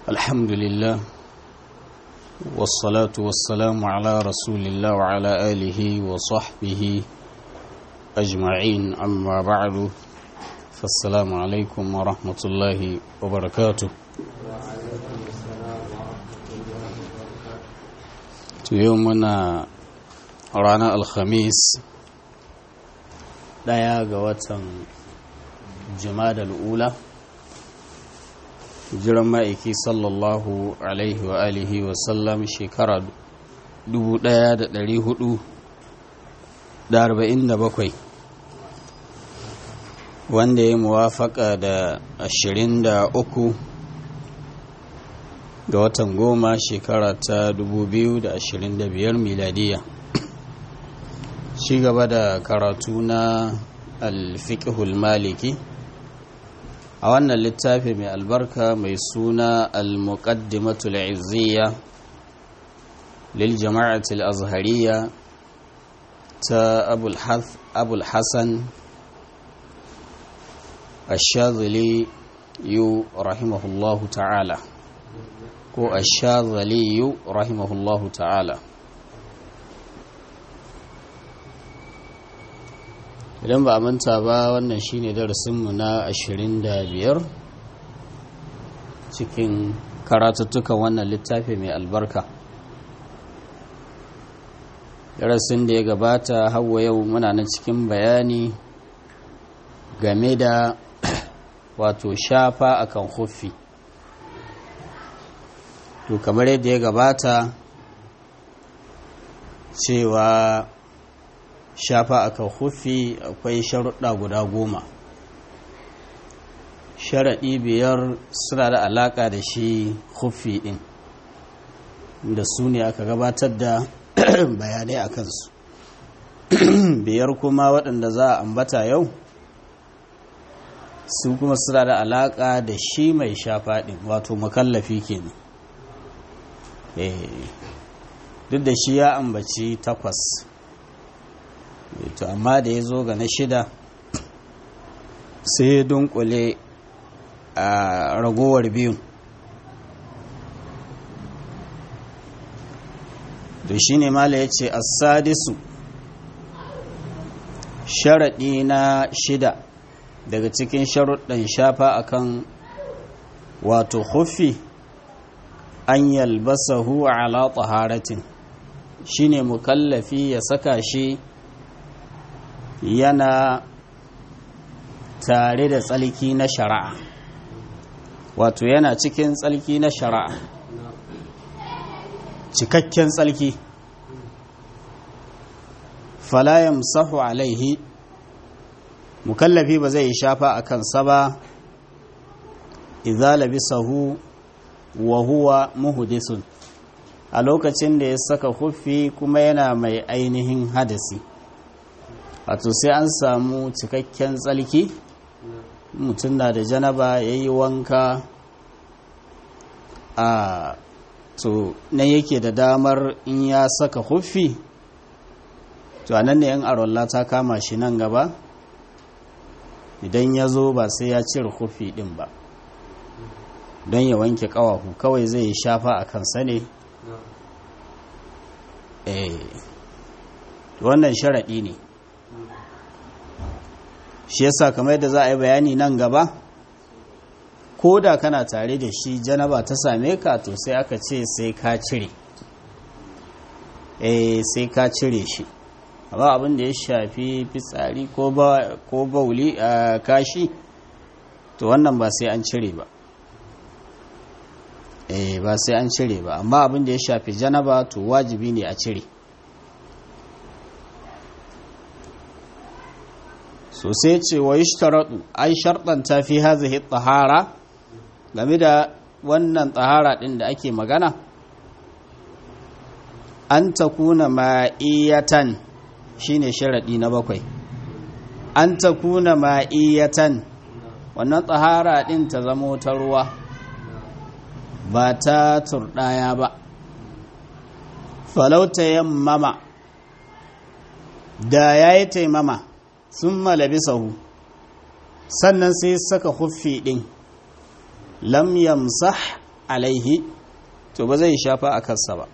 الحمد لله والصلاة والسلام على رسول الله وعلى آله وصحبه أجمعين أما بعد فالسلام عليكم ورحمة الله وبركاته يومنا رانا الخميس daya ga watan jimadal ula jiran ma'aiki sallallahu alaihi wa alihi wa sallam shekara 1447 wanda ya muwafaka da 23 ga watan goma shekara ta 2025 miladiya ci gaba da karatu na alfiqhul maliki a wannan littafi mai albarka mai suna al-muqaddimatul izziya lil jama'atul azhariya ta abul hasan ash-shadhili yu rahimahullahu ta'ala ko ash-shadhili yu rahimahullahu ta'ala idan ba a manta ba wannan shine darasinmu na 25 cikin karatuttukan wannan littafi mai albarka darasin da ya gabata hawa yau muna nan cikin bayani game da wato shafa akan huffi to kamar yadda ya gabata cewa shafa a kan hufi akwai sharuɗa guda goma sharaɗi biyar suna da alaƙa da shi hufi ɗin da su ne aka gabatar da bayanai a kansu biyar kuma waɗanda za a ambata yau su kuma suna da alaƙa da shi mai shafa ɗin wato makallafi kenan duk da shi ya ambaci takwas to amma da ya zo ga na shida sai ya dunkule a ragowar biyun da shi ne mala ya ce asadisu sharaɗi na shida daga cikin sharuɗin shafa akan wato hufi an yalbasahu ala taharatin shine mukallafi ya saka shi yana tare da tsalki na shari'a wato yana cikin tsalki na shari'a cikakken tsalki falayam sahu alaihi mukallafi ba zai shafa a kansa ba idza labisahu wa huwa muhdisun a lokacin da ya saka huffi kuma yana mai ainihin hadasi wato sai an samu cikakken tsalki mutum na da janaba ya yi wanka a to nan yake da damar in ya saka huffi to a nan ne yan arolla ta kama shi nan gaba idan ya zo ba sai ya cire huffi din ba don ya wanke kawahu kawai zai shafa a kansa ne eh wannan sharaɗi ne shi yasa kamar yadda za a yi bayani nan gaba ko da kana tare da shi janaba ta same ka to sai aka ce sai ka cire eh sai ka cire shi amma abin da ya shafi fitsari ko bauli a kashi to wannan ba sai an cire ba eh ba sai an cire ba amma abin da ya shafi janaba to wajibi ne a cire so sai ce wa yushtaratu ai sharɗanta fi hazihi tahara game da wannan tahara ɗin da ake magana an takuna ma'iyatan shine sharaɗi na bakwai an takuna ma'iyatan wannan tahara ɗin ta zamo ta ruwa ba ta turɗaya ba falauta yammama da ya yi taimama sun malabi sahu sannan sai saka huffi ɗin lam yamsah alaihi to ba zai shafa a kansa ba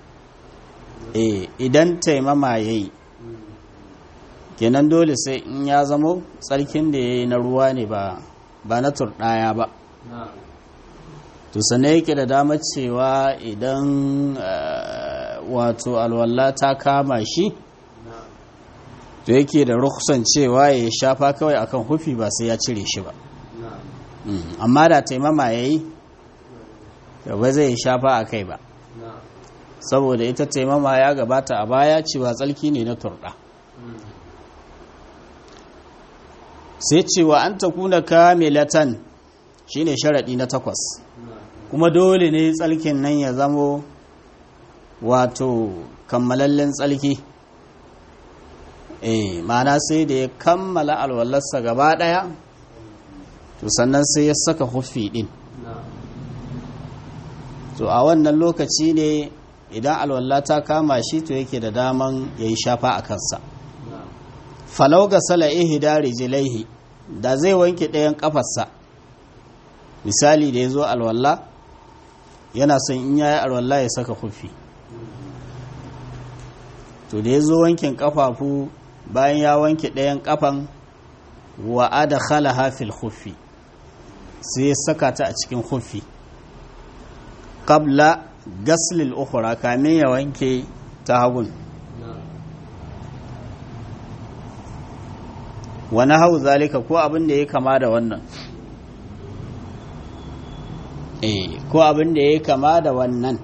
eh idan taimama ya yi kenan dole sai in ya zamo tsarkin da ya yi na ruwa ne ba ba na turɗaya ba to sannan yake da damar cewa idan wato alwala ta kama shi to yake da rukusan cewa ya shafa kawai akan hufi ba sai ya cire shi ba amma da taimama ya yi ba zai shafa a kai ba saboda ita taimama ya gabata a baya cewa tsalki ne na turɗa sai cewa an ta kuna kamilatan shine sharaɗi na takwas kuma dole ne tsalkin nan ya zamo wato kammalallen tsalki eh mana sai da ya kammala alwallarsa gaba ɗaya to sannan sai ya saka hufi ɗin to a wannan lokaci ne idan alwallah ta kama shi to yake da daman ya yi shafa a kansa falau ga sala ihda rijlaihi da zai wanke ɗayan kafarsa misali da ya zo alwallah yana son in yayi alwallah ya saka kufi to da ya zo wankin kafafu bayan ya wanke ɗayan kafan wa adkhala fil khuffi sai ya saka ta a cikin khuffi qabla gaslil ukhra kamin ya wanke ta hagun wani hau zalika ko abin da ya kama da wannan eh ko abin da ya kama da wannan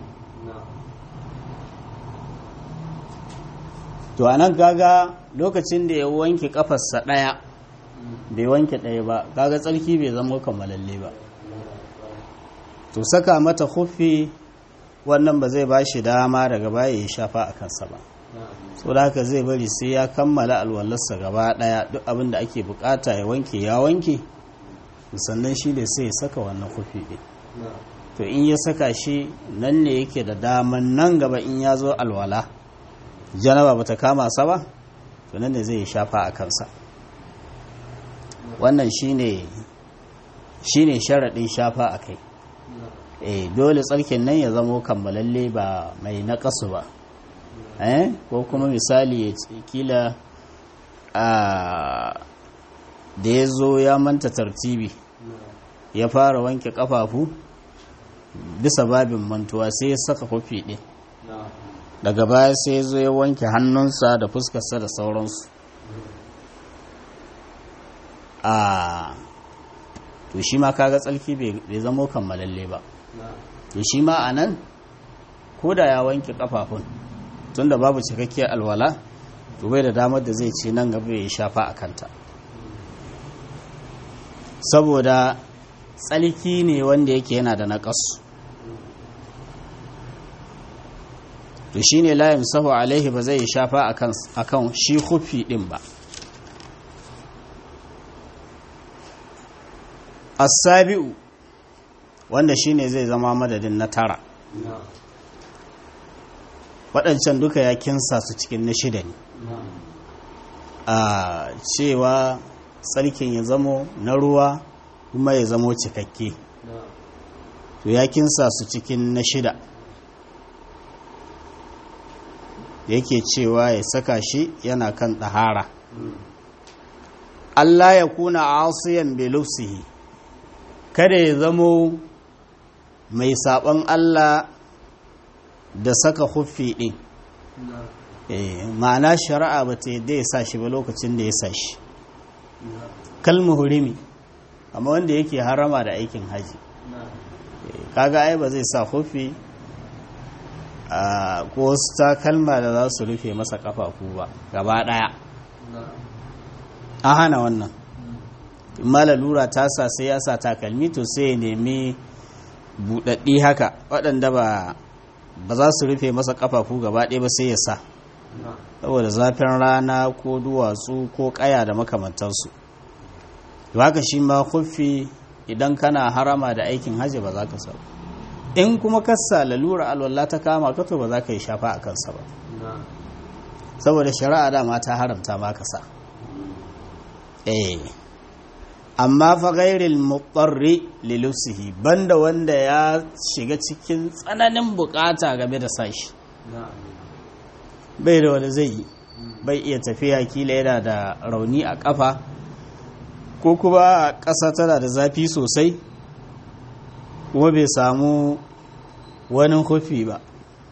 to anan kaga lokacin da ya wanke kafarsa daya bai wanke daya ba kaga tsarki bai zama kammalalle ba to saka mata hufi wannan ba zai ba shi dama daga baya ya shafa a kansa ba so da haka zai bari sai ya kammala alwallarsa gaba daya duk abin da ake bukata ya wanke ya wanke sannan shi ne sai ya saka wannan kufi ɗin to in ya saka shi nan ne yake da daman nan gaba in ya zo alwala janaba bata kama sa ba to nan ne zai yi shafa a kansa wannan shine shine sharaɗin shafa a kai eh dole tsarkin nan ya zamo kammalalle ba mai naƙasu ba eh ko kuma misali ya kila a da ya zo ya manta tartibi ya fara wanke kafafu bisa babin mantuwa sai ya saka kofi ɗin daga baya sai ya zo ya wanke hannunsa da fuskarsa da sauransu a to shi ma kaga tsalki bai zamo kammalalle ba to shi ma a nan ko da ya wanke kafafun tunda babu cikakkiyar alwala to bai da damar da zai ce nan gaba ya shafa a kanta saboda tsalki ne wanda yake yana da naƙasu to shi ne layin sahu alaihi ba zai shafa a kan shi hufi ɗin ba asabi'u wanda shi ne zai zama madadin na tara waɗancan duka ya kinsa su cikin na shida ne a cewa tsarkin ya zamo na ruwa kuma ya zamo cikakke to ya kinsa su cikin na shida yake cewa ya saka shi yana kan ɗahara Allah ya kuna asiyan belusihi kada ya zamo mai saɓon Allah da saka huffi ɗin ma'ana shari'a ba ta yadda ya sa shi ba lokacin da ya sa shi kalmu hurimi amma wanda yake harama da aikin haji kaga ai ba zai sa huffi ko wasu takalma da za su rufe masa kafafu ba gaba ɗaya an hana wannan mala lura ta sa sai ya sa takalmi to sai ya nemi buɗaɗɗi haka waɗanda ba ba za su rufe masa kafafu gaba ɗaya ba sai ya sa saboda zafin rana ko duwatsu ko ƙaya da makamantansu haka shi ma kufi idan kana harama da aikin hajji ba za ka sa in kuma kasa lalura alwallah ta kama ka to ba za ka yi shafa a kansa ba saboda shari'a dama ta haramta ma ka sa eh amma fa ghairil mutarri lilusihi banda wanda ya shiga cikin tsananin bukata game da sashi bai da wanda zai yi bai iya tafiya kila yana da rauni a kafa ko kuma a ƙasa tana da zafi sosai kuma bai samu wani hufi ba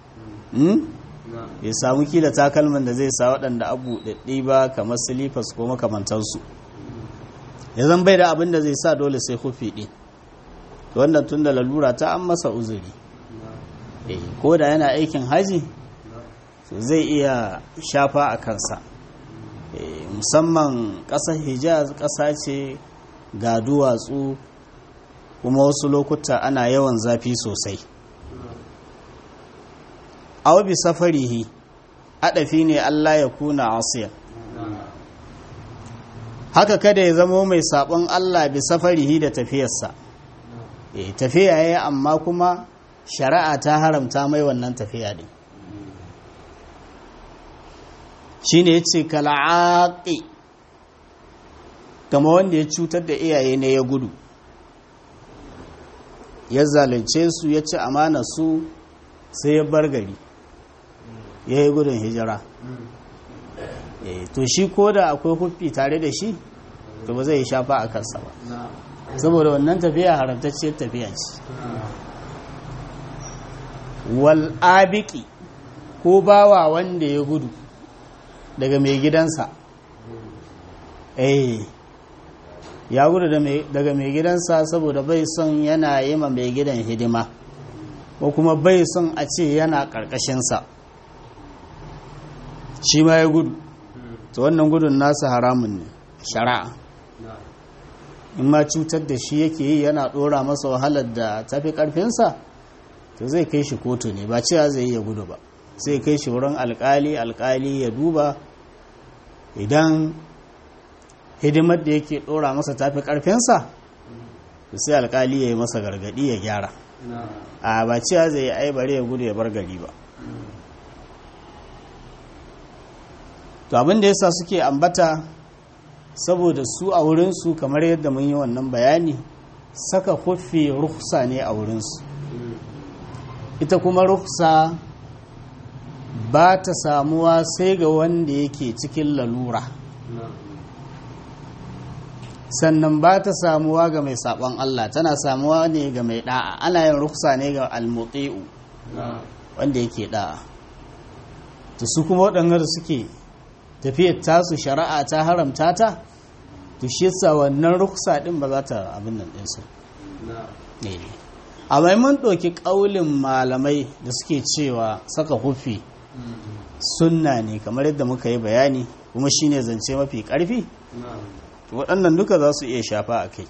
bai samu kila takalman da zai sa waɗanda abu ɗaɗɗi ba kamar silifas ko makamantansu ya zan bai da abin da zai sa dole sai hufi ɗin wannan tun da lalura ta an masa uzuri ko da yana aikin haji zai iya shafa a kansa musamman ƙasar hijaz ƙasa ce ga duwatsu kuma wasu lokuta ana yawan zafi sosai aw bi safarihi adafi ne Allah ya kuna asiya haka kada ya zamo mai sabon Allah bi safarihi da tafiyarsa eh tafiya yayi amma kuma shari'a ta haramta mai wannan tafiya din shine yace kal'aqi kama wanda ya cutar da iyaye ne ya gudu ya zalunce su ya ci amana su sai ya bar gari ya yi gudun hijira to shi ko da akwai huffi tare da shi to ba zai yi shafa a kansa ba saboda wannan tafiya haramtacciyar tafiya ce wal abiki ko bawa wanda ya gudu daga mai gidansa eh ya gudu daga mai gidansa saboda bai son yana yi ma mai gidan hidima ko kuma bai son a ce yana ƙarƙashinsa shi ma ya gudu to wannan gudun nasa haramun ne shari'a in ma cutar da shi yake yi yana ɗora masa wahalar da tafi ƙarfinsa to zai kai shi kotu ne ba cewa zai yi ya gudu ba sai kai shi wurin alƙali alƙali ya duba idan hidimar da yake ɗora masa tafi ƙarfinsa sai alƙali ya yi masa gargaɗi ya gyara a ba cewa zai yi aibare ya gudu ya bar gari ba to abin da yasa suke ambata saboda su a wurinsu kamar yadda mun yi wannan bayani saka huffi ruksa ne a wurinsu ita kuma ruksa ba ta samuwa sai ga wanda yake cikin lalura sannan ba ta samuwa ga mai sabon Allah tana samuwa ne ga mai da'a ana yin ruksa ne ga almuti'u wanda yake da'a to su kuma waɗanda suke tafiyar tasu shari'a ta haramta ta to shi yasa wannan ruksa din ba za ta abin nan din su a mai mun ɗauki ƙaulin malamai da suke cewa saka hufi sunna ne kamar yadda muka yi bayani kuma shine zance mafi ƙarfi waɗannan duka za su iya shafa a kai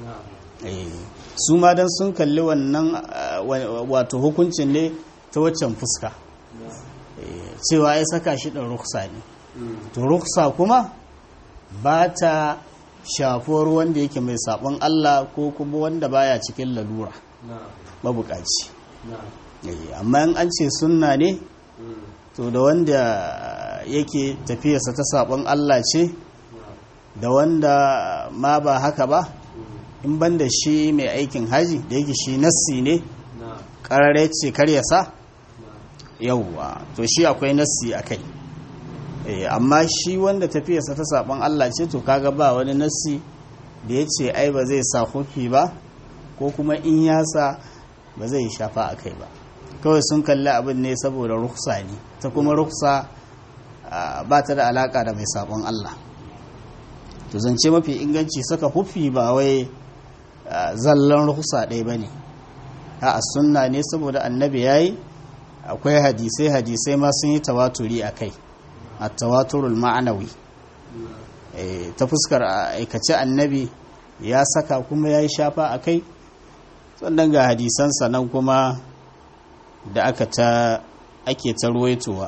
su ma don sun kalli wannan wato hukuncin ne ta waccan fuska cewa ya saka shi ɗin ruksa ne to ruksa kuma ba ta shafuwar wanda yake mai sabon Allah ko kuma wanda baya cikin lalura mabukaci amma in an ce sunna ne to da wanda yake tafiyarsa ta sabon Allah ce da wanda ma ba haka ba in banda shi mai aikin haji da yake shi nassi ne ƙarare ce karyasa yauwa to shi akwai nassi a kai amma shi wanda tafiyarsa ta saban Allah ce to kaga ba wani nassi da ya ce ai ba zai sa hufi ba ko kuma in ya sa ba zai shafa a kai ba kawai sun kalli abin ne saboda ruksa ne ta kuma ruksa ba ta da alaka da mai sabon Allah to zance mafi inganci saka hufi ba wai zallan ruksa ɗaya ba ne a sunna ne saboda annabi ya yi akwai hadisai hadisai ma sun yi tawaturi a kai a tawaturul ma'anawi ta fuskar aikace annabi ya saka kuma ya yi shafa a kai sannan ga hadisansa nan kuma da aka ta ake ta ruwaitowa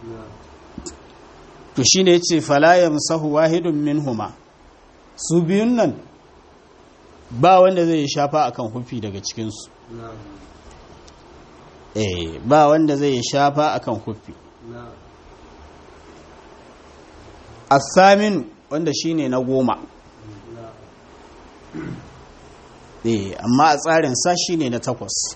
to shi ne ce falayam sahu wahidun min huma su biyun nan ba wanda zai yi shafa akan hufi daga cikinsu eh ba wanda zai yi shafa akan hufi asamin wanda shine na goma eh amma a tsarin sa shine na takwas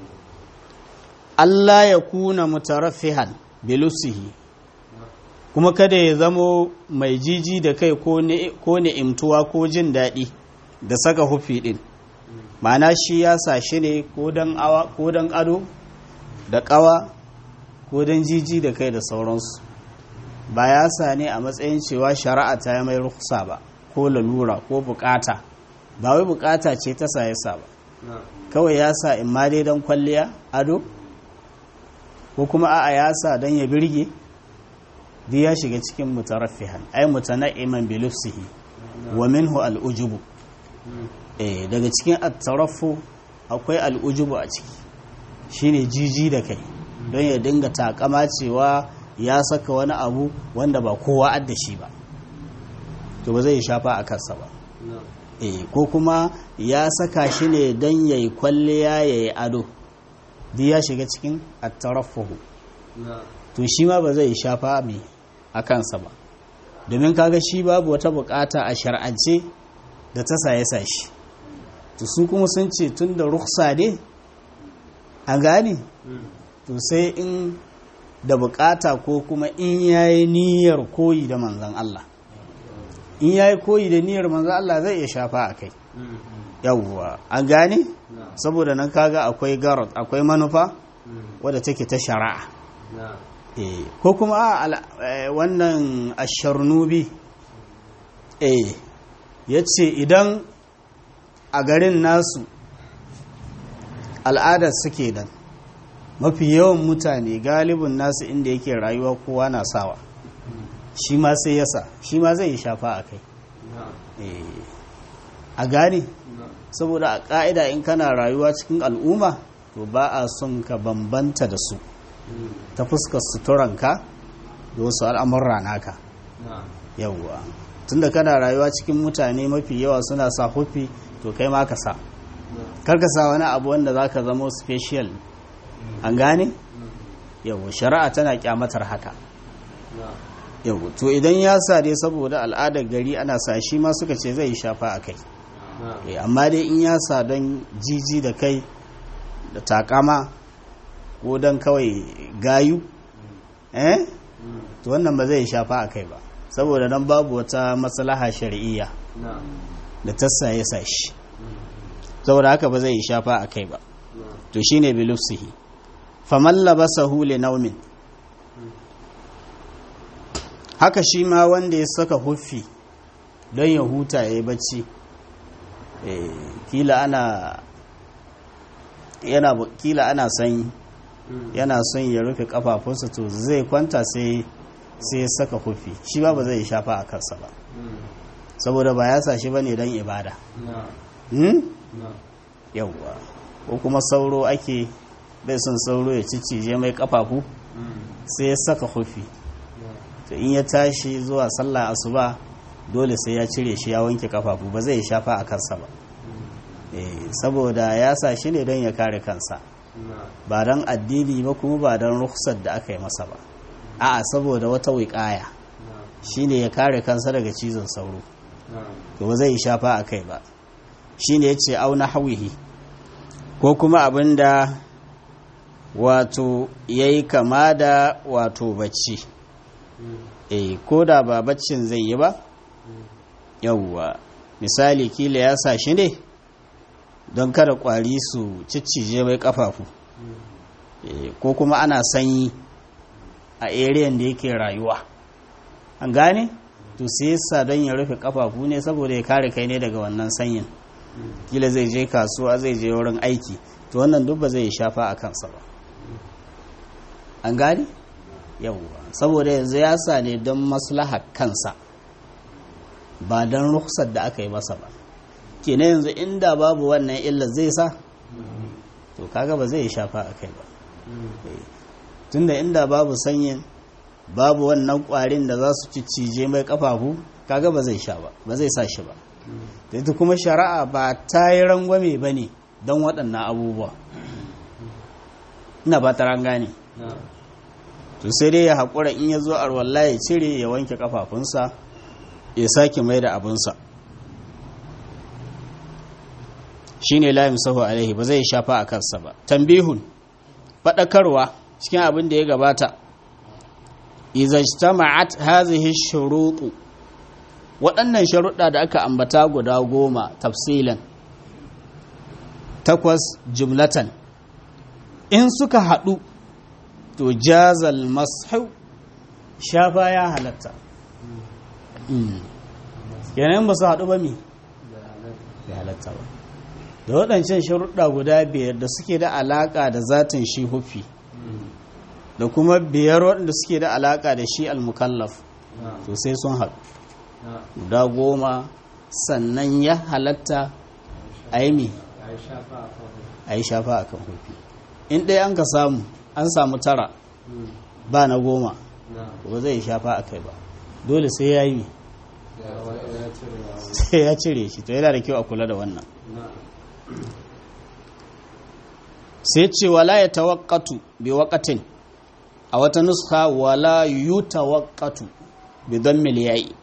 Allah ya kuna mutaraffihan bilusihi kuma kada ya zamo mai jiji da kai ko ni'imtuwa ko jin daɗi da saka hufi ɗin ma'ana shi ya sa shi ne ko don ado da ƙawa ko don jiji da kai da sauransu ba ya sa ne a matsayin cewa shari'a ta yi mai ruksa ba ko lalura ko bukata ba wai bukata ce ta sa ya sa ba kawai ya sa in ma dai don kwalliya ado ko kuma a'a ya sa don ya birge duk ya shiga cikin mutaraffihan ai mutana'iman bi lufsihi wa minhu al'ujubu eh daga cikin at-taraffu akwai al'ujubu a ciki shine jiji da kai don ya dinga takama cewa ya saka wani abu wanda ba kowa adda shi ba to ba zai shafa a kansa ba eh ko kuma ya saka shi ne don yayi kwalliya yayi ado duk ya shiga cikin at-taraffuhu to shi ma ba zai shafa mai a kansa ba domin kaga shi babu wata bukata a shar'ance da ta saye sashi to su kuma sun ce tun da ruksa ne a gane to sai in da bukata ko kuma in yayi niyyar koyi da manzan Allah in yayi koyi da niyyar manzan Allah zai iya shafa a kai yawwa an gane saboda nan kaga akwai garot akwai manufa wadda take ta shari'a ko kuma wannan asharnubi ya ce idan a garin nasu al'adar suke dan mafi yawan mutane galibin nasu inda yake rayuwa kowa na sawa shi ma sai yasa shi ma zai shafa a kai a gane saboda a ƙa'ida in kana rayuwa cikin al'umma to ba a son ka bambanta da su ta fuskar suturanka da wasu al'amurra naka yawwa tunda kana rayuwa cikin mutane mafi yawa suna sa hufi to kai ma ka sa karka sa wani abu wanda za ka zama special an gane yawwa shari'a tana kyamatar haka yawwa to idan ya sa dai saboda al'adar gari ana sa shi ma suka ce zai shafa a kai amma dai in ya sa don jiji da kai da takama ko don kawai gayu eh to wannan ba zai shafa a kai ba saboda nan babu wata maslaha shari'iyya da tassa ya sa shi saboda haka ba zai shafa a kai ba to shine bilufsihi faman labasahu li naumin haka shi ma wanda ya saka huffi don ya huta ya yi bacci kila ana yana kila ana sanyi yana son ya rufe kafafunsa to zai kwanta sai sai ya saka hufi shi ba ba zai shafa a kansa ba saboda ba ya sa shi bane don ibada yauwa ko kuma sauro ake bai son sauro ya cicije mai kafafu sai ya saka hufi to in ya tashi zuwa sallah asuba dole sai ya cire shi ya wanke kafafu ba zai shafa a kansa ba saboda ya sa shi ne don ya kare kansa ba don addini ba kuma ba don rukhsar da aka yi masa ba a'a saboda wata wiƙaya shine ya kare kansa daga cizon sauro to ba zai shafa a kai ba shine ya ce auna hawihi ko kuma abin da wato ya yi kama da wato bacci eh ko da ba baccin zai yi ba yauwa misali kila ya sa shi ne don kada kwari su ciccije mai kafafu ko kuma ana sanyi a ariyan da yake rayuwa an gane to sai yasa don ya rufe kafafu ne saboda ya kare kai ne daga wannan sanyin kila zai je kasuwa zai je wurin aiki to wannan duk ba zai shafa a kansa ba an gane yawwa saboda yanzu ya sa ne don maslaha kansa ba don ruksar da aka yi masa ba kenan yanzu inda babu wannan illa zai sa to kaga ba zai shafa a kai ba tunda inda babu sanyin babu wannan kwarin da za su ciccije mai kafafu kaga ba zai sha ba ba zai sa shi ba da ita kuma shari'a ba ta yi rangwame ba ne don waɗannan abubuwa ina ba ta rangane to sai dai ya haƙura in ya zo arwallah ya cire ya wanke kafafunsa ya sake mai da abinsa shine la yamsahu alaihi ba zai shafa a kansa ba tambihun fadakarwa cikin abin da ya gabata idza ijtama'at hadhihi shurutu waɗannan sharuɗa da aka ambata guda goma tafsilan takwas jumlatan in suka haɗu to jazal mashu shafa ya halatta yanayin ba su haɗu ba mi ya halatta ba da waɗancan sharuɗa guda biyar da suke da alaƙa da zatin shi hufi da kuma biyar waɗanda suke da alaƙa da shi almukallaf to sai sun haɗu guda goma sannan ya halatta a yi mi a yi shafa a kan hufi in ɗaya an ka samu an samu tara ba na goma ba zai shafa a kai ba dole sai ya yi sai ya cire shi to yana da kyau a kula da wannan sai ce wala ya tawakkatu bi wakatin a wata nuska wala yu tawakkatu bi don miliyayi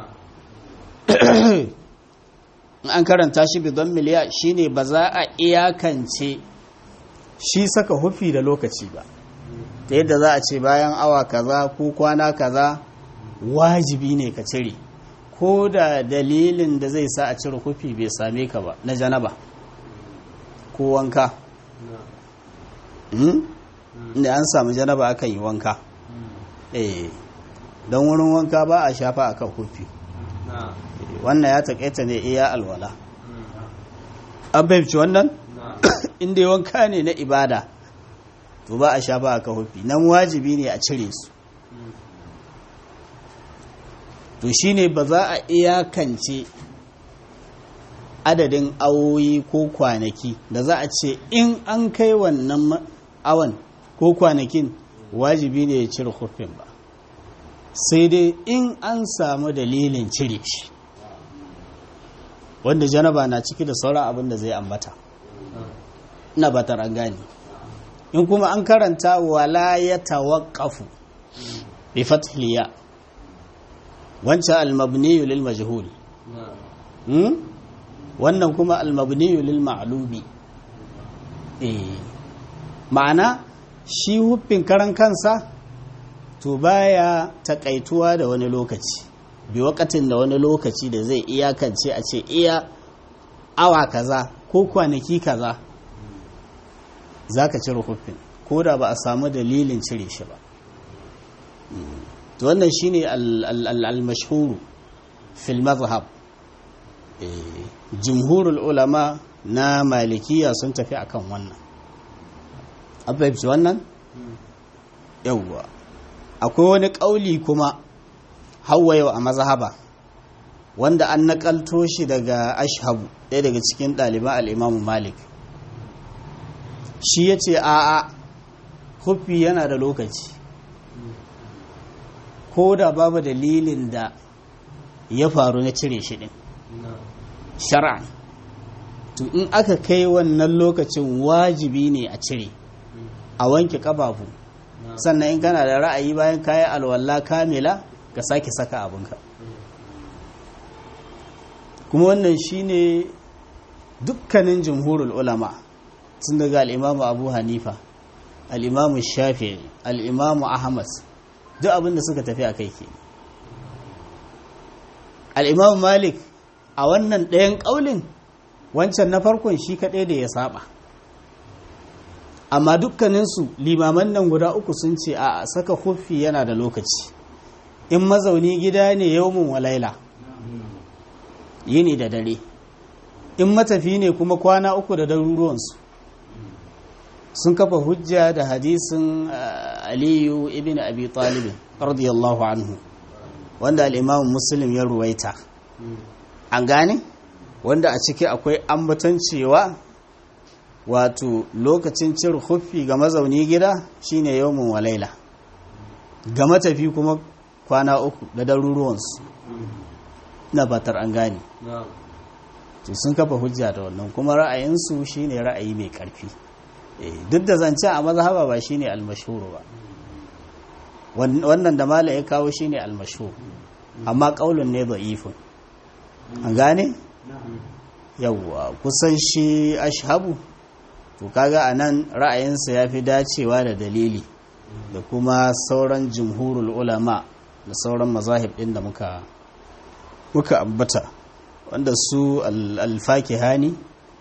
an karanta shi bi don miliya shine ba za a iyakance shi saka hufi da lokaci ba ta yadda za a ce bayan awa kaza ko kwana kaza wajibi ne ka cire ko da dalilin da zai sa a cire hufi bai same ka ba na janaba ko wanka inda an samu janaba akan yi wanka eh don wurin wanka ba a shafa akan hufi wannan ya taƙaita ne iya alwala an fahimci wannan inda yi wanka ne na ibada to ba a shafa akan hufi nan wajibi ne a cire su to shine ba za a iyakance adadin awoyi ko kwanaki da za a ce in an kai wannan awan ko kwanakin wajibi ne ya cire hufin ba sai dai in an samu dalilin cire shi wanda janaba na ciki da sauran abin da zai ambata ina batar an gane in kuma an karanta wala ya tawaqqafu bi fathliya wancan almabniyu lil majhul wannan kuma almabniyu lil ma'lumi eh ma'ana shi huffin karan kansa to baya takaituwa da wani lokaci bi wakatin da wani lokaci da zai iyakance a ce iya awa kaza ko kwanaki kaza zaka cire huffin ko da ba a samu dalilin cire shi ba to wannan shine al-mashhuru fil madhhab jumhurul ulama na malikiya sun tafi akan wannan abbaibci wannan yawwa akwai wani ƙauli kuma hawaye a mazhaba wanda an naƙalto shi daga ashabu ɗaya daga cikin ɗaliban al'imamu malik shi ya ce a'a huffi yana da lokaci ko da babu dalilin da ya faru na cire shi ɗin shara'an to in aka kai wannan lokacin wajibi ne a cire a wanke ƙafafu sannan in kana da ra'ayi bayan kayi alwala kamila ka sake saka abinka kuma wannan shine dukkanin jumhurul ulama sun daga al'imamu abu hanifa al'imamu shafi al'imamu ahmad duk abinda suka tafi a kai ke al'imamu malik a wannan ɗayan ƙaulin wancan na farkon shi kaɗai da ya saba amma dukkaninsu limaman nan guda uku sun ce a saka huffi yana da lokaci in mazauni gida ne yawmin walaila yini da dare in matafi ne kuma kwana uku da daruruwansu sun kafa hujja da hadisin aliyu ibn abi talibin radiyallahu anhu wanda al'imamun muslim ya ruwaita an gane wanda a ciki akwai ambaton cewa wato lokacin cin huffi ga mazauni gida shine yawmin walaila ga matafi kuma kwana uku da daruruwansu na batar an gane to sun kafa hujja da wannan kuma ra'ayinsu shine ra'ayi mai karfi duk da zancen a mazhaba ba shine almashhur ba wannan da mala ya kawo shine almashhur amma kaulun ne da'ifun an gane yawwa kusan shi ashabu to kaga a nan ra'ayinsa ya fi dacewa da dalili da kuma sauran jumhurul ulama da sauran mazahib ɗin da muka muka ambata wanda su alfakihani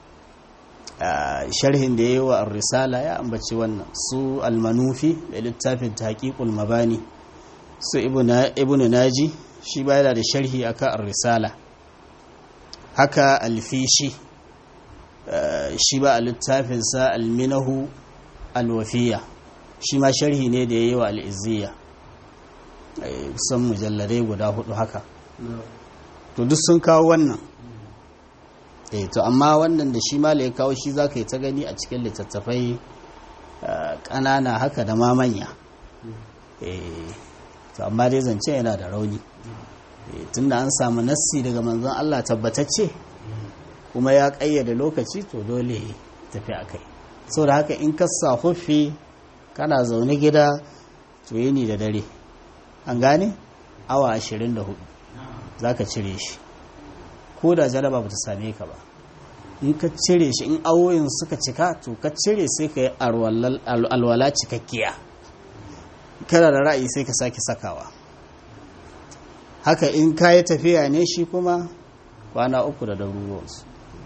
sharhin da ya yi wa risala ya ambaci wannan su almanufi da littafin taƙiƙul mabani su ibnu naji shi ba da sharhi akan risala haka alfishi shi ba a littafinsa alminahu alwafiya shi ma sharhi ne da ya yi wa al'izziya kusan mujalladai guda hudu haka to duk sun kawo wannan eh to amma wannan da shi ma ya kawo shi za ka yi ta gani a cikin littattafai ƙanana haka da ma manya eh to amma dai zance yana da rauni tunda an samu nassi daga manzon Allah tabbatacce kuma ya ƙayyade lokaci to dole tafi a kai da haka in ka sa huffi kana zaune gida to yini da dare an gane awa 24 za ka cire shi ko da jaraba ba ta same ka ba in ka cire shi in awoyin suka cika to ka cire sai ka yi alwala cikakkiya kana da ra'ayi sai ka sake sakawa haka in ka yi tafiya ne shi kuma kwana uku da daruruwansu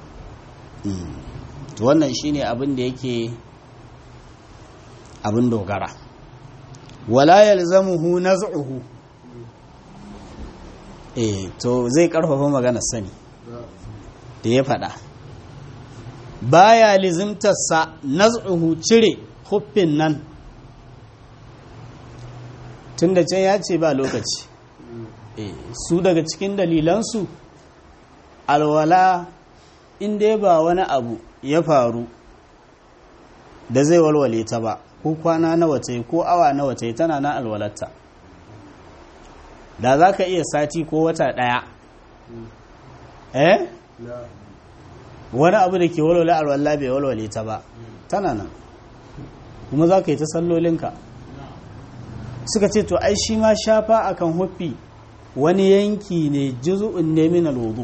to wannan shine abin da yake abin dogara wala yalzamuhu naz'uhu eh to zai karfafa maganar sani da ya faɗa baya lizimtarsa naz'uhu cire huffin nan tun da can ya ce ba lokaci su daga cikin dalilansu alwala inda ba wani abu ya faru da zai walwale ta ba ko kwana nawa ta yi ko awa nawa ta yi tana na alwalarta da za ka iya sati ko wata ɗaya eh wani abu da ke walwale alwala bai walwale ta ba tana nan kuma za ka yi ta sallolinka suka ce to ai shi ma shafa akan huffi wani yanki ne juzu'un ne min alwudu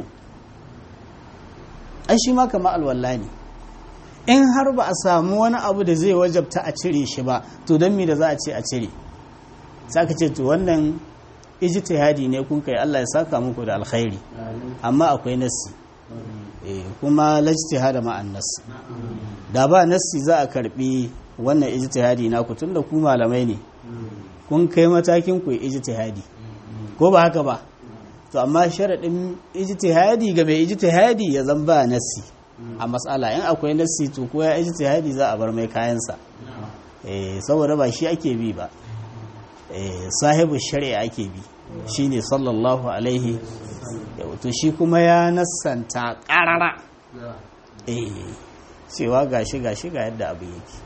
ai shi ma kama alwala ne in har ba a samu wani abu da zai wajabta a cire shi ba to don me da za a ce a cire saka ce to wannan ijtihadi ne kun kai Allah ya saka muku da alkhairi amma akwai nassi eh kuma lajtihada ma annas da ba nassi za a karbi wannan ijtihadi na ku tunda ku malamai ne kun kai matakin ku ijtihadi ko ba haka ba to amma sharadin ijtihadi ga mai ijtihadi ya zan ba nassi a matsala in akwai nassi to ko ya ijtihadi za a bar mai kayansa eh saboda ba shi ake bi ba eh sahibu shari'a ake bi shine sallallahu alaihi to shi kuma ya nassanta qarara eh cewa gashi gashi ga yadda abu yake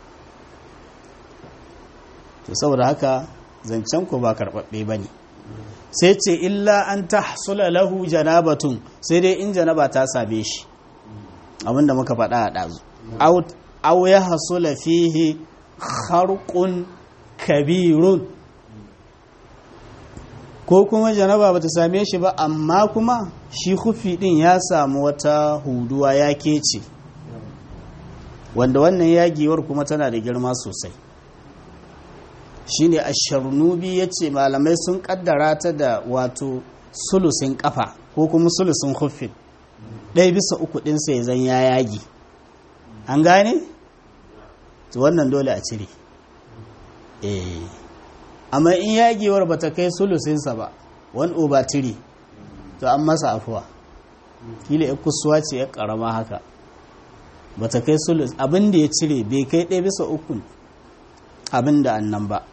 to saboda haka zancen ku ba karbabbe bane sai ce illa an tahsula lahu janabatun sai dai in janaba ta same shi abinda muka faɗa a ɗazu au ya hasula fihi harkun kabirun ko kuma janaba bata same shi ba amma kuma shi hufi ɗin ya samu wata huduwa ya kece wanda wannan yagewar kuma tana da girma sosai shine asharnubi ya ce malamai sun kaddara ta da wato sulusin kafa ko kuma sulusin hufin ɗaya bisa uku ɗinsa ya zan ya yagi an gane? to wannan dole a cire eh amma in yagewar ba ta kai sulusinsa ba wani over tiri to an masa afuwa kila ya kusuwa ce ya karama haka ba ta kai sulus abin da ya cire bai kai ɗaya bisa uku abin da annan ba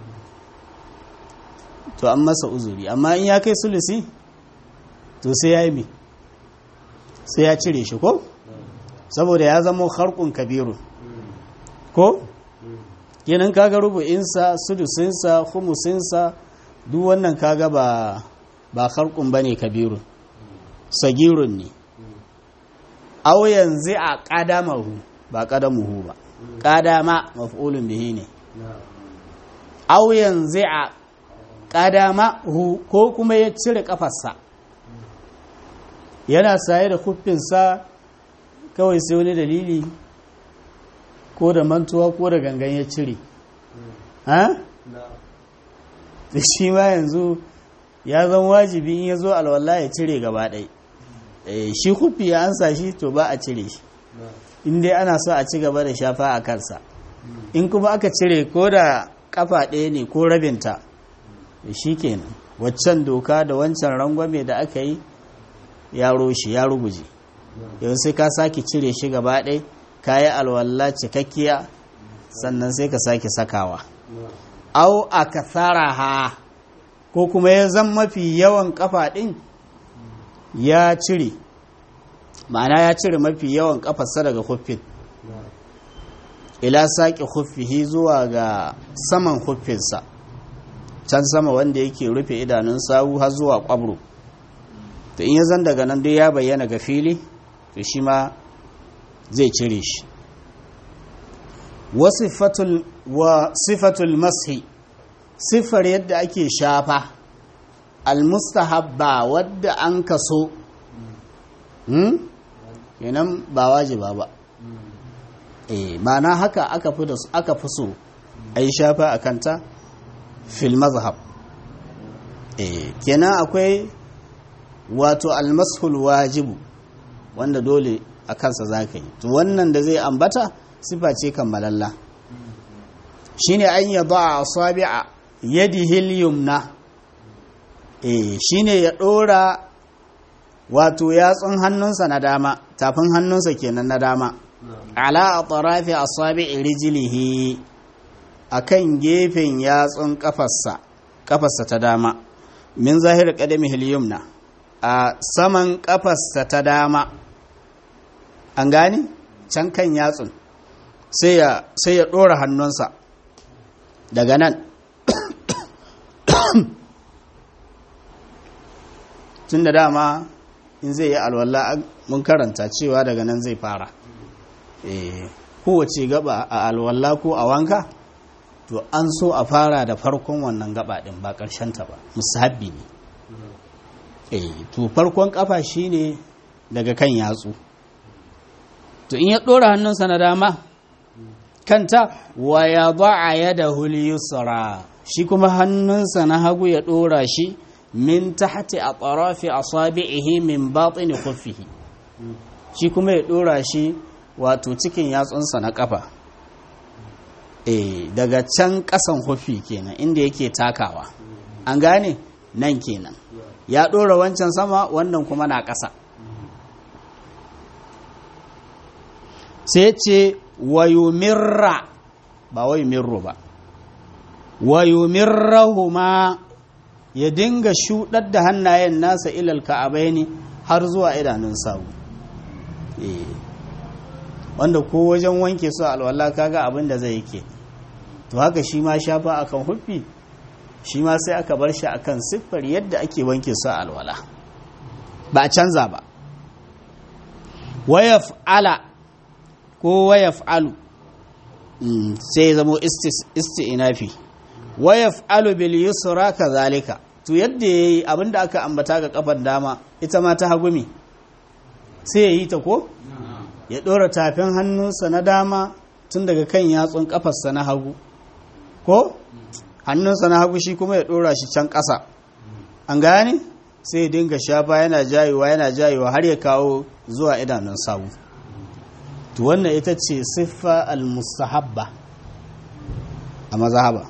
to an masa uzuri amma in ya kai sulusi to sai ya yi mai sai ya cire shi ko saboda ya zama harkun kabiru ko yanin kaga rubu'insa sudusinsa humusinsa duk wannan kaga ba ba harkun bane kabiru sagirun ne aw yanzu a qadamahu ba qadamuhu ba qadama maf'ulun bihi ne aw yanzu a qadamahu ko kuma ya cire kafarsa yana saye da huffinsa kawai sai wani dalili ko da mantuwa ko da gangan ya cire ha? da shi ma yanzu ya zan wajibi in ya zo alwallah ya cire gaba ɗai shi huffi ya ansa shi to ba a cire shi in dai ana so a ci gaba da shafa a kansa in kuma aka cire ko da kafa ɗaya ne ko rabinta shi kenan waccan doka da wancan rangwame da aka yi ya roshi ya ruguje yau sai ka sake cire shi gaba ɗai ka yi alwallah cikakkiya sannan sai ka sake sakawa au a kasara ha ko kuma ya zan mafi yawan kafa ɗin ya cire ma'ana ya cire mafi yawan kafarsa daga huffin ila saƙi huffihi zuwa ga saman huffinsa can sama wanda yake rufe idanun sawu har zuwa ƙwabro to in ya zan daga nan dai ya bayyana ga fili to shi ma zai cire shi wa sifatul mashi siffar yadda ake shafa almustahabba wadda an kaso kenan ba wajiba ba eh na haka aka fi da aka fi so a yi shafa a kanta fil mazhab eh kenan akwai wato almashul wajibu wanda dole a kansa za ka yi to wannan da zai ambata sifa ce kammalalla shine an yaba a asabi'a yadihil yumna eh shine ya dora wato yatsun hannunsa na dama tafin hannunsa kenan na dama ala atrafi asabi'i rijlihi akan gefen yatsun kafarsa kafarsa ta dama min zahir qadamihi yumna a saman kafarsa ta dama an gani can kan yatsun sai ya sai ya dora hannunsa daga nan tun da dama in zai yi alwala mun karanta cewa daga nan zai fara kowace gaba a alwala ko a wanka to an so a fara da farkon wannan gaba din ba ta ba musabbi ne to farkon kafa shine daga kan yatsu to in ya ɗora hannunsa na dama kanta wa ya ba'a yada yusra shi kuma hannunsa na hagu ya ɗora shi min tahti a tsarafi a sabi'ihi min batini khuffihi shi kuma ya ɗora shi wato cikin yatsunsa na ƙafa eh daga can ƙasan huffi kenan inda yake takawa an gane nan kenan ya ɗora wancan sama wannan kuma na ƙasa sai ce wayumirra ba wayumirru ba wayumirrahuma ya dinga shuɗar da hannayen nasa ilal ka'abaini har zuwa idanun sawu wanda ko wajen wanke su alwala kaga abin da zai yake to haka shi ma shafa akan huffi shi ma sai aka bar shi akan siffar yadda ake wanke su alwala ba a canza ba wayaf ala ko wayaf alu sai zamo isti'inafi wayaf alu bil yusra kazalika to yadda yayi abinda aka ambata ga kafan dama ita ma ta hagumi sai yayi ta ko ya dora tafin hannunsa na dama tun daga kan yatsun kafarsa na hagu ko hannunsa na hagu shi kuma ya dora shi can ƙasa an gane sai ya dinga shafa yana jayewa yana jayewa har ya kawo zuwa idanun sawu to wannan ita ce siffa al-mustahabba a mazhaba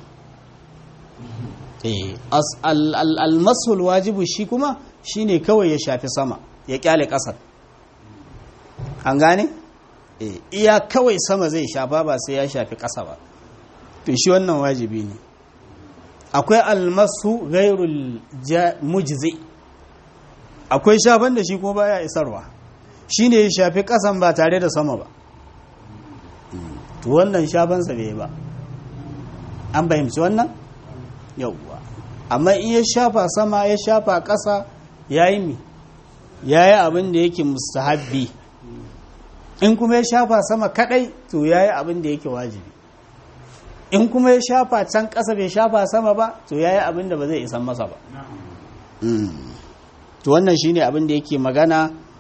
eh al-masul wajibu shi kuma shine kawai ya shafi sama ya kyale ƙasar an gane eh iya kawai sama zai shafa ba sai ya shafi ƙasa ba to shi wannan wajibi ne akwai almasu gairul mujzi akwai shafan da shi kuma baya isarwa shine ya shafi kasan ba tare da sama ba to wannan shafansa bai ba an fahimci wannan yauwa amma in ya shafa sama ya shafa kasa yayi mi yayi abin da yake mustahabbi in kuma ya shafa sama kadai to yayi abin da yake wajibi in kuma ya shafa can ƙasa bai shafa sama ba to yayi abin da ba zai isan masa ba to wannan shine abin da yake magana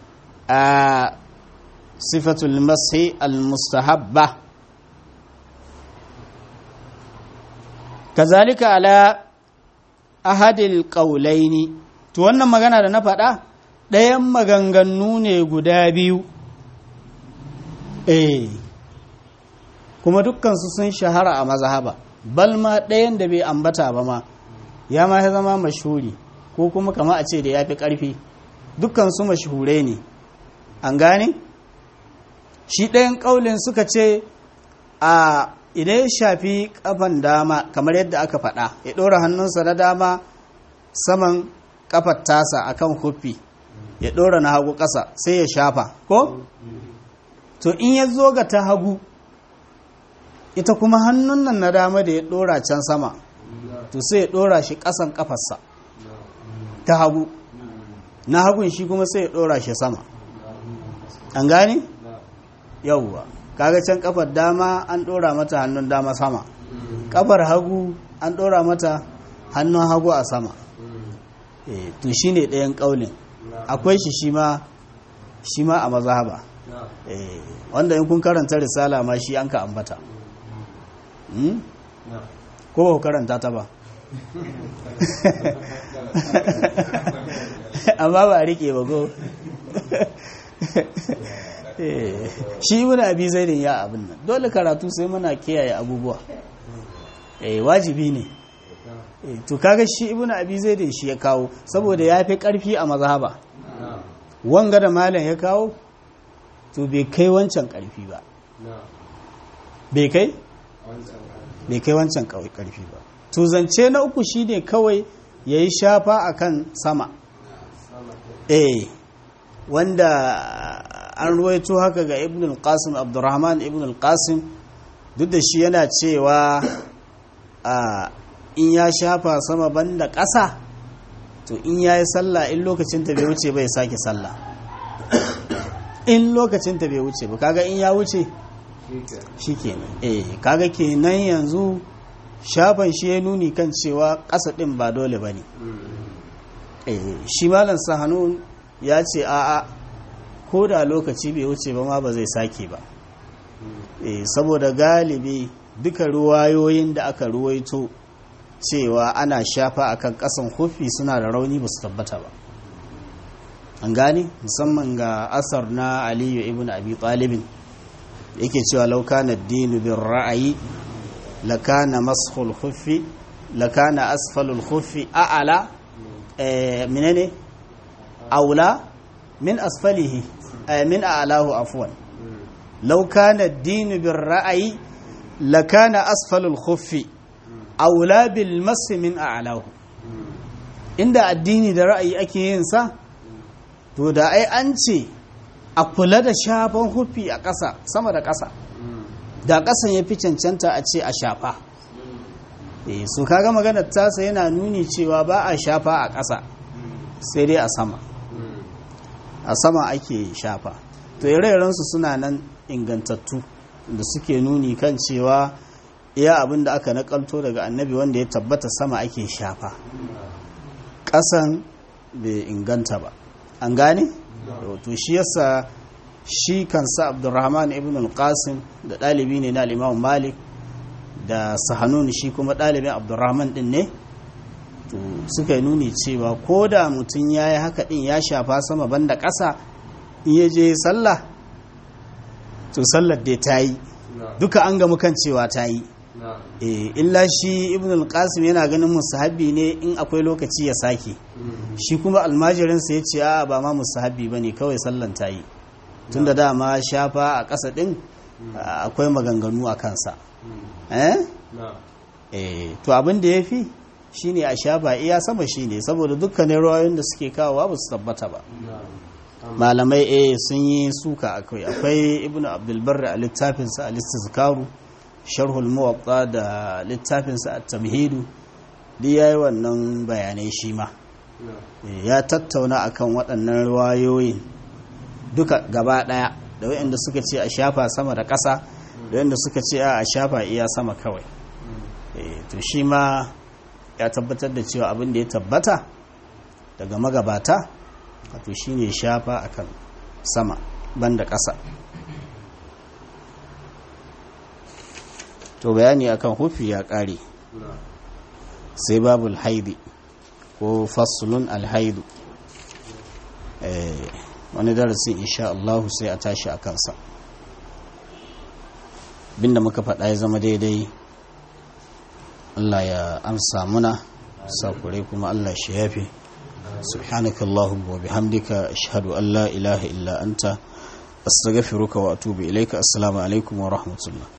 a sifatul mashi al-mustahabba kazalika ala ahadil qaulaini to wannan magana da na faɗa ɗayan maganganu ne guda biyu eh kuma dukkansu sun shahara a mazhaba bal ma ɗayan da bai ambata ba ma ya ma ya zama mashhuri ko kuma kama a ce da ya fi ƙarfi dukkansu mashhurai ne an gane shi ɗayan ƙaulin suka ce a idan ya shafi ƙafan dama kamar yadda aka faɗa ya ɗora hannunsa na dama saman ƙafar tasa akan huffi ya ɗora na hagu ƙasa sai ya shafa ko to in ya zo ga ta hagu ita kuma hannun nan na dama da ya ɗora can sama to sai ya ɗora shi ƙasan ƙafarsa ta hagu na hagun shi kuma sai ya ɗora shi sama an gane? yauwa kaga can ƙafar dama an ɗora mata hannun dama sama ƙafar hagu an ɗora mata hannun hagu a sama to shi ne ɗayan ƙaunin akwai shi shi ma shi ma a mazhaba wanda in kun karanta risala ma shi an ka ambata ko ba ku karanta ta ba amma ba a rike ba ko shi ibn abi zaidin ya abin nan dole karatu sai muna kiyaye abubuwa wajibi ne to kaga shi ibn abi zaidin shi ya kawo saboda ya fi karfi a mazhaba wanga da malam ya kawo to bai kai wancan karfi ba bai kai bai kai wancan karfi ba to zance na uku shine kawai ya yi shafa akan sama eh wanda an ruwaito haka ga ibn al-qasim abdurrahman ibn al-qasim duk da shi yana cewa in ya shafa sama banda ƙasa to in ya yi sallah in lokacin ta bai wuce bai sake sallah in lokacin ta bai wuce ba kaga in ya wuce shi kenan eh kaga kenan yanzu shafan shi ya nuni kan cewa ƙasa ɗin ba dole ba ne shi malam sahanun ya ce a'a ko da lokaci bai wuce ba ma ba zai sake ba saboda galibi duka ruwayoyin da aka ruwaito cewa ana shafa akan ƙasan hufi suna da rauni ba su tabbata ba an gane musamman ga asar na aliyu ibn abi talibin yake cewa laukana dinu bin ra'ayi lakana mashul khuffi lakana asfalul khuffi a'ala menene aula min asfalihi min a'lahu afwan law kana ad-din bir ra'yi lakana asfalul khuffi aula bil mas min a'lahu inda addini da ra'ayi ake yin sa to da ai an ce a kula da shafan hufi a ƙasa sama da ƙasa da ƙasan ya fi cancanta a ce a shafa su kaga maganar tasa yana nuni cewa ba a shafa a ƙasa sai dai a sama a sama ake shafa to ire-irensu suna nan ingantattu da suke nuni kan cewa iya abin da aka nakalto daga annabi wanda ya tabbata sama ake shafa ƙasan bai inganta ba an gane? to shi yasa shi kansa abdurrahman ibn al-qasim da ɗalibi ne na al malik da sahanun shi kuma ɗalibin abdurrahman ɗin ne to suka nuni cewa ko da mutum ya yi haka ɗin ya shafa sama banda ƙasa in ya je sallah to sallar dai ta yi duka an gamu kan cewa ta yi illa shi ibn al-qasim yana ganin musahabi ne in akwai lokaci ya sake shi kuma almajirinsa ya ce a ba ma musahabi ba ne kawai sallan ta yi tun da dama shafa a ƙasa ɗin akwai maganganu a kansa to abin da ya fi shi ne a shafa iya sama shi ne saboda dukkanin rawayoyin da suke kawowa ba su tabbata ba malamai a sun yi suka akwai akwai ibn abdulbar a littafinsa a listizkaru sharhul muwatta da littafinsa a tamhidu duk ya yi wannan bayanai shi ma ya tattauna akan waɗannan ruwayoyin duka gaba ɗaya da waɗanda suka ce a shafa sama da ƙasa da waɗanda suka ce a shafa iya sama kawai to shi ma ya tabbatar da cewa abin da ya tabbata daga magabata wato shi ne shafa akan sama banda ƙasa to bayani akan hufi ya ƙare sai babul haidi ko fasulun alhaidu wani darasi insha Allah sai a tashi a kansa binda muka faɗa ya zama daidai Allah ya amsa muna sakure kuma Allah shi yafi سبحانك اللهم وبحمدك أشهد أن لا إله إلا أنت أستغفرك وأتوب إليك السلام عليكم ورحمة الله